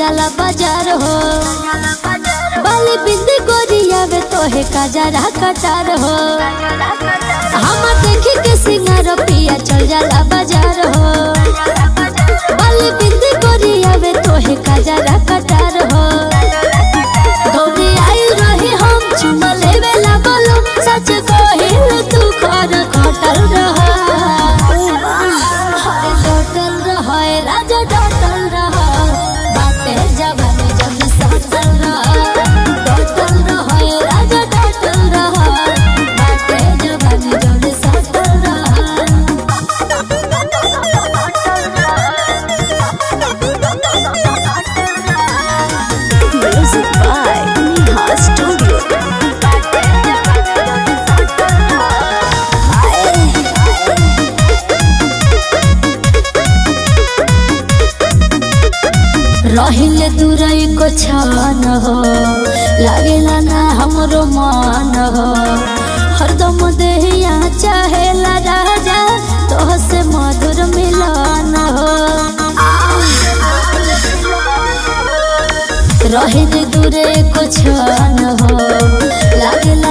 जाला बाजार हो बाली बिंदी गोरियावे तोहे काजरा कटार हो हम देखी के सिंगार पिया चल जाला बाजार हो बाली बिंदी गोरियावे तोहे काजरा कटार हो गौरी आई रही हम चुमा लेवे ला बोलो सच कहिल तू खर खटल रह हरे डटल रह राजा डटल रह बाते जवानी जब सटल रह डटल रह राजा डटल रह बाते जवानी जब सटल Music by Neha Studio. रहिले दूरई को छान हो लागेला ना हमरो मान हो हरदम देहिया चाहेला राजा तोह से मधुर मिलन हो रहिले दूरे को छान हो लागेला